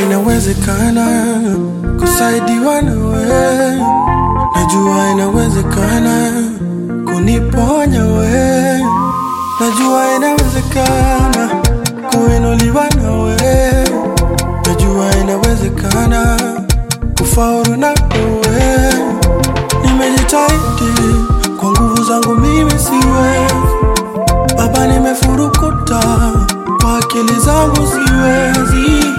inawezekana kusaidiwa nawe, najua inawezekana kuniponya we, najua inawezekana kuinuliwa nawe, najua inawezekana kufaulu na wewe. Nimejitahidi kwa nguvu zangu, mimi siwezi Baba, nimefurukuta kwa akili zangu, siwezi.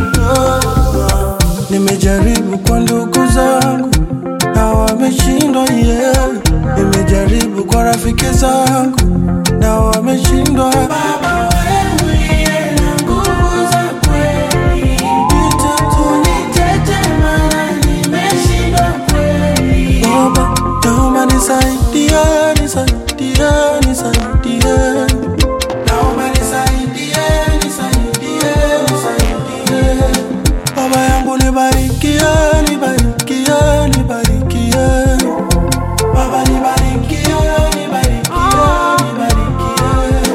Nimejaribu kwa ndugu zangu na wameshindwa, yeah. Nimejaribu kwa rafiki zangu na wameshindwa. Baba, wewe uliye na nguvu za kweli, nitete maana nimeshindwa kweli. Baba, naomba nisaidie, nisaidie, nisaidie. Naomba nisaidie, nisaidie, nisaidie. Baba yangu nibarikie, nibarikie, nibarikie. Baba nibarikie, nibarikie, nibarikie.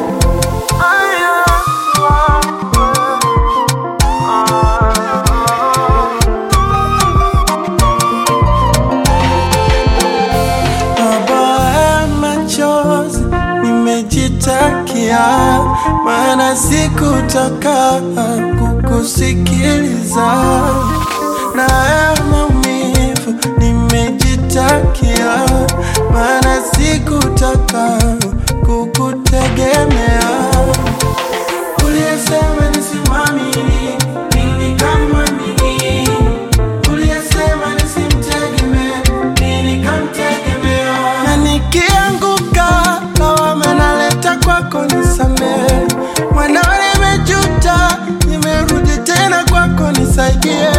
Baba ya machozi nimejitakia, maana sikutaka kukusikiliza. Na ya maumivu nimejitakia, maana sikutaka kukutegemea. Uliyesema nisimwamini, mimi nikamwamini. Uliyesema nisimtegemee, mimi nikamtegemea. Na nikianguka, lawama naleta kwako, nisamehe. Mwanao nimejuta, nimerudi tena kwako, nisaidie.